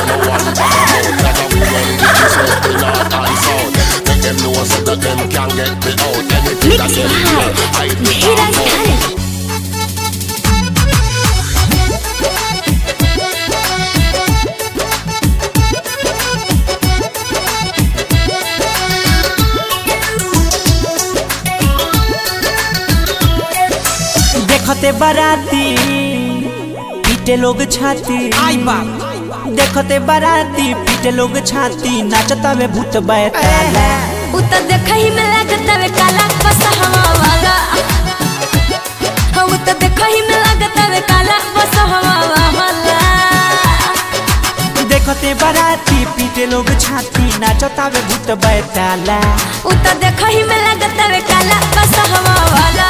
and no one bag of mouth. That's how we run the east, west, the north and south. Make them know so that them can get me out. Anything that Mixed them hear, by hide me Dheeraj back out. Khaled. देखते बाराती पीटे लोग छाती आई बाप देखते बाराती पीटे लोग छाती नाचता में भूत बैताला उ त देखहि में लागत वे काला बसहवा वाला हम त देखहि में लागत वे काला बसहवा वाला देखते बाराती पीटे लोग छाती नाचता में भूत बैताला उ त देखहि में लागत वे काला बसहवा वाला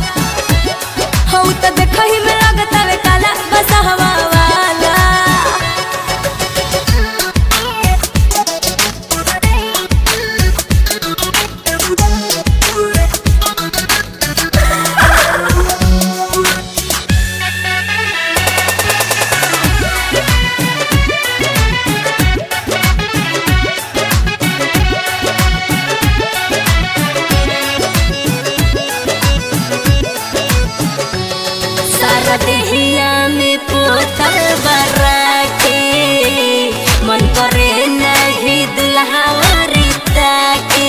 हम त देखहि में लागत वे काला बसहवा वाला सारा देहिया में पोतल बरा के मन करे नहीं दुल्हावरी ताके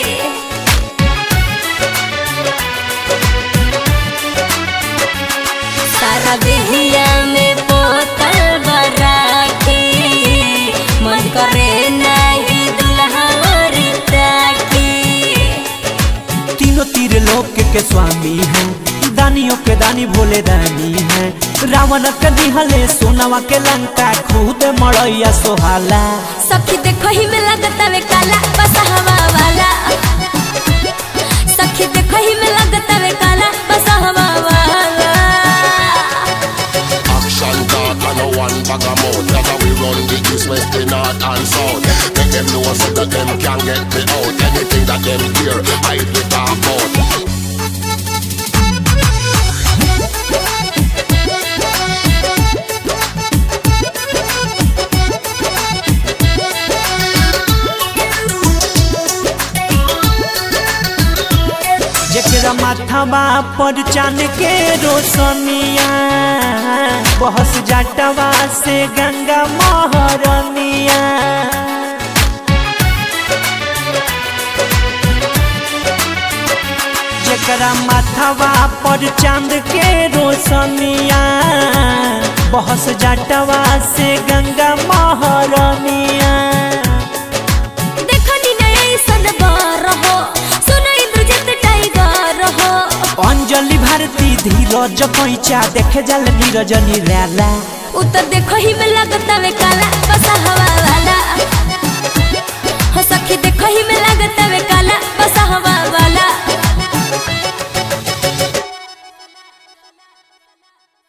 सारा देहिया में पोतल बरा के मन करे नहीं दुल्हावरी ताके तीनों तीर लोक के स्वामी हैं दानियों के दानी भोले दानी हैं रावण के दिहले सोनावा के लंका खुद मड़ैया सोहाला सखी देखो ही में लगता वे काला बसहवा वाला सखी देखो ही में लगता वे काला बसहवा वाला Action talk and no one bag of mouth. That's how we run the east, west, the north and south. Make them know so that them can get me out. Anything that them hear, hide me talk out. जेकरा माथावा पर चांद के रोशनिया बहस जाटवा से गंगा महरनिया जेकरा माथावा पर चांद के रोशनिया बहस जाटवा से गंगा महरनिया देखो नी नई सनबार हो सुनो इंद्रजित टाइगर हो अंजलि भारती धीरज पैचा देखे जल नीरज निराला उ तो देखो ही में लगता वे काला बसहवा वाला हो सखी देखो ही में लगता वे काला बसहवा